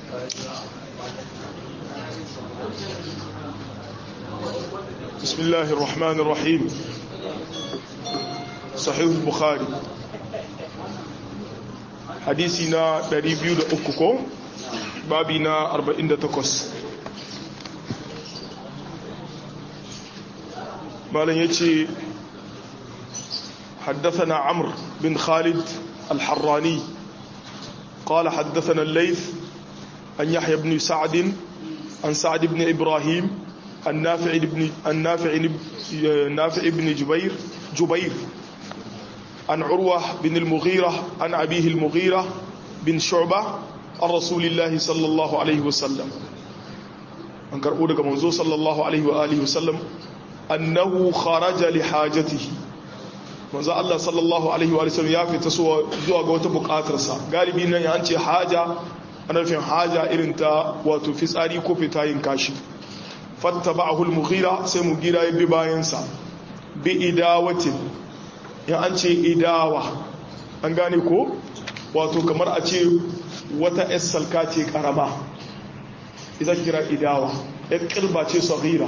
بسم الله الرحمن الرحيم صحيح البخاري حديثنا 203 ko babi na 48 malam yace حدثنا عمرو بن خالد الحراني قال حدثنا الليث عن يحيى بن سعد عن سعد بن إبراهيم النافع بن النافع نافع بن جبير جبير عن عروة بن المغيرة عن أبيه المغيرة بن شعبة عن رسول الله صلى الله عليه وسلم عن كرؤودك منزو صلى الله عليه وآله وسلم أنه خرج لحاجته manzo Allah sallallahu alaihi wa sallam ya fita zuwa ga wata bukatarsa galibi nan ya ce haja ana nufin haja irin ta wato fitsari ko fitayin kashi fattaba'ahu al-mughira sai mughira ya bi bayan sa bi idawatin ya an ce idawa an gane ko wato kamar a ce wata salka ce karama idan kira idawa ya kirba ce saghira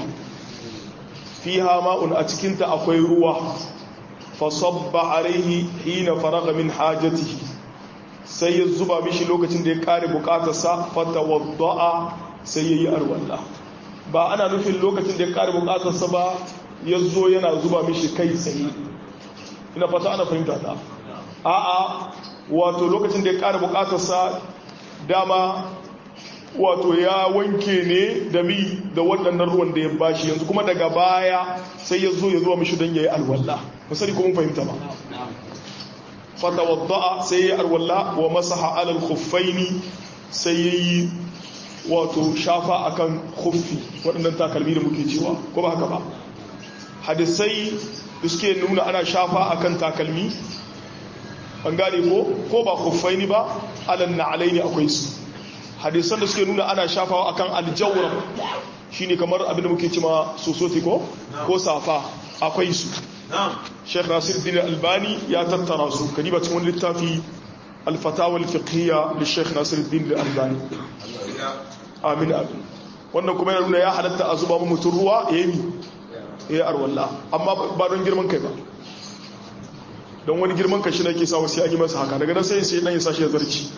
fiha ma'un a cikinta akwai ruwa fasabba alaihi hina faraga min hajatihi sai ya zuba mishi lokacin da ya kare bukatarsa fatawadda'a sai yayi arwalla ba ana nufin lokacin da ya kare bukatarsa ba ya zo yana zuba mishi kai tsaye ina fata ana fahimta ta a'a wato lokacin da ya kare bukatarsa dama wato ya wanke ne da mi da waɗannan ruwan da ya bashi yanzu kuma daga baya sai ya zo ya zuwa mishi don ya yi alwallah musari kuma fahimta ba fata wadda'a sai ya yi alwallah wa masaha alal khuffaini sai ya yi wato shafa akan khuffi waɗannan takalmi da muke cewa ko ba haka ba hadisai da suke nuna ana shafa akan takalmi an gane ko ko ba khuffaini ba alan na alaini akwai su hadisan da suke nuna ana shafawa akan aljawra shine kamar abin da muke cima sosoti ko ko safa akwai su Sheikh Nasir bin Albani ya tattara su kadiba cikin wani littafi al-fatawa al-fiqhiyya li Sheikh Nasir bin Albani amin amin wannan kuma yana nuna ya halatta a zuba mutum ruwa yayi yayi arwalla amma ba don girman kai ba don wani girman kai shi ne ke sa wasu ya yi masa haka daga nan sai sai dan ya sashi ya zarci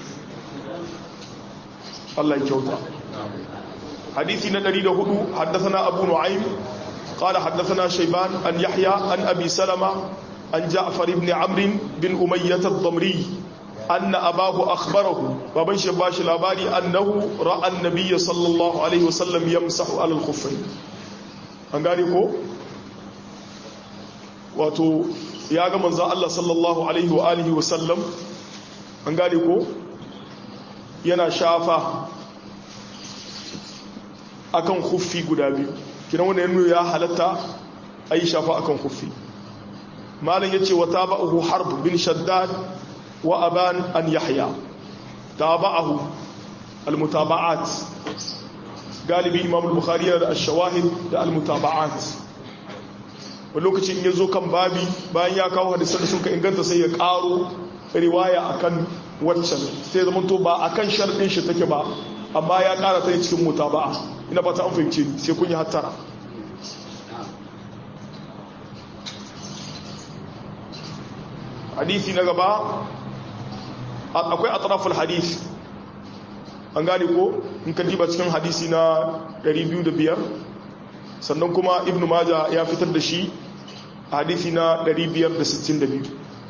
Allah ya kyauta hadisi na 104 haddathana abu nu'aym qala haddathana shayban an yahya an abi salama an ja'far ibn amr bin umayyah ad-damri anna abahu akhbarahu baban shi bashi labari annahu ra'a an-nabiy sallallahu alaihi wasallam yamsahu ala al-khuffayn an gane ko wato ya ga manzo Allah sallallahu alaihi wa alihi wasallam an gane ko yana shafa akan khuffi guda biyu kiran wanda yanzu ya halatta a yi shafa akan khuffi malin ya ce wa taba'ahu harb bin shaddad wa aban an yahya taba'ahu almutaba'at galibi imam al-bukhari da ash-shawahid da almutaba'at wani lokacin ya zo kan babi bayan ya kawo hadisan da suka inganta sai ya karo riwaya akan waccan sai zama to ba akan sharɗin shi take ba amma ya ƙara ta cikin mutaba'a ina ba ta an fahimce ni sai kun yi hattara hadisi na gaba akwai atraful hadisi an gane ko in ka diba cikin hadisi na 205 sannan kuma ibnu maja ya fitar da shi a hadisi na 562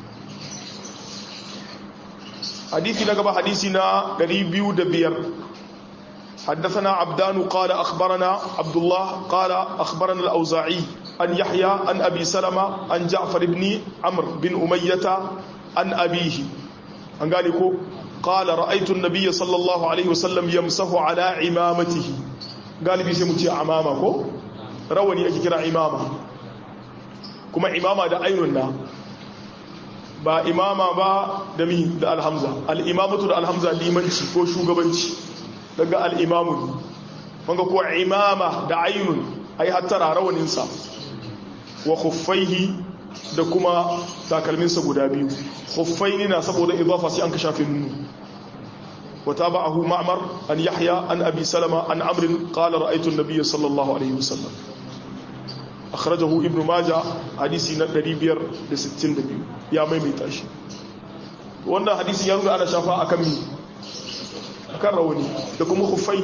حديثي نقبة حديثنا قريبيو دبير حدثنا عبدان قال أخبرنا عبد الله قال أخبرنا الأوزاعي أن يحيى أن أبي سلمة أن جعفر بن عمرو بن أمية أن أبيه أن قال قال رأيت النبي صلى الله عليه وسلم يمسه على عمامته قال بي سيمتي عمامك رواني أجكرا عمامة كما عمامة دا أيننا ba imama ba da mi da alhamza al'imamatu da alhamza limanci ko shugabanci daga al'imamun wanga ko imama da ainun ai hattara rawaninsa wa khuffaihi da kuma takalminsa guda biyu khuffaini na saboda idafa sai an ka shafe nunu وتابعه معمر عن يحيى عن أبي سلمة عن عمرو قال رأيت النبي صلى الله عليه وسلم أخرجه ابن ماجه حديثي ندري بير لستين دبيو يا ميمي تاشي وانا حديثي ينظر على شفاء أكمي أكروني لكم خفي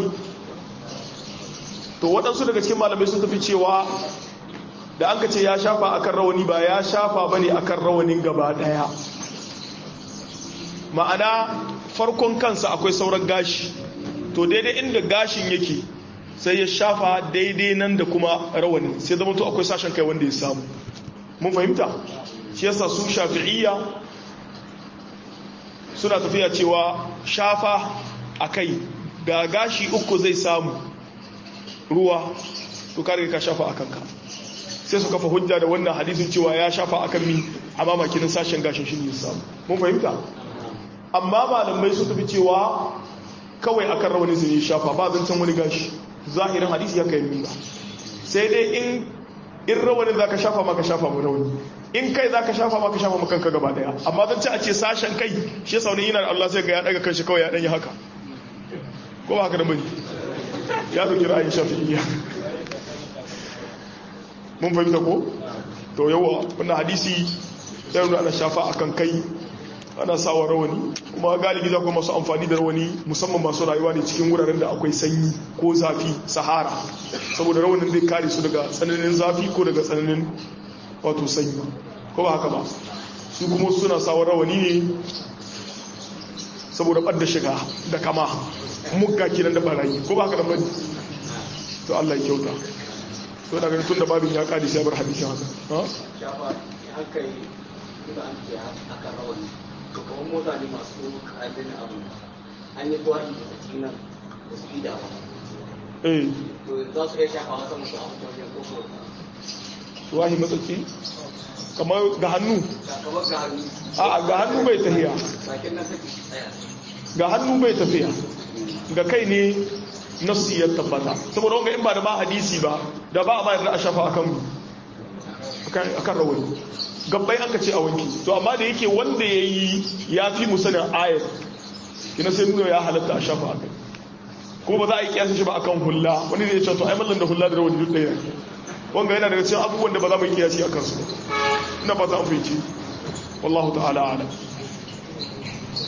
to waɗansu daga cikin malamai sun tafi cewa da an ka ce ya shafa akan rawani ba ya shafa bane akan rawanin gaba ɗaya ma'ana farkon kansa akwai sauran gashi to daidai inda gashin yake sai ya shafa daidai nan da kuma rawani sai zama to akwai sashen kai wanda ya samu mun fahimta shi yasa su shafi'iyya suna tafiya cewa shafa a kai da gashi uku zai samu ruwa to kare ka shafa a kanka sai su kafa hujja da wannan hadisin cewa ya shafa a kan mi a mamakin sashen gashin shi ne ya samu mun fahimta amma malamai su tafi cewa kawai akan rawani zai shafa ba zancen wani gashi zahirin hadisi ya kai nuna sai dai in in rawanin za ka shafa maka shafa mu rawani in kai za ka shafa maka shafa maka kanka gaba daya amma zance a ce sashen kai shi yasa wani yana da Allah sai ga ya daga kanshi kawai ya dan yi haka ko ba haka da bane ya dauki ra'ayin shafi'iyya mun fahimta ko to yawa wannan hadisi ya nuna ana shafa akan kai ana sawa rawani kuma galibi za ku masu amfani da rawani musamman masu rayuwa ne cikin wuraren da akwai sanyi ko zafi sahara saboda rawanin zai kare su daga tsananin zafi ko daga tsananin wato sanyi ko ba haka ba su kuma suna sawa rawani ne saboda ɓadda shiga da kama mugga kenan da barayi ko ba haka da bane to Allah ya kyauta to ina ganin tun da babin ya kare sai bar hadisi haka ha to kamar mota ne masu ƙarfin abu an yi gwari da tsaki nan da su ida ba eh to za su iya shafa wata musu a wajen koko wahi matsaki kamar ga hannu kamar ga hannu a ga hannu bai tafiya bakin nan take tsaya ga hannu bai tafiya ga kai ne nafsi ya tabbata saboda wanga in ba da ba hadisi ba da ba a bayar da a shafa akan akan rawani gabbai aka ce a wanki to amma da yake wanda ya yi ya fi musanin ayat ina sai nuna ya halatta a shafa akai ko ba za a yi kiyasa shi ba akan hulla wani zai ce to ai mallan da hulla da rawani duk ɗaya wanga yana daga cikin abubuwan da ba za mu yi kiyasi akan su ina ba za mu fahimci wallahu ta'ala a'lam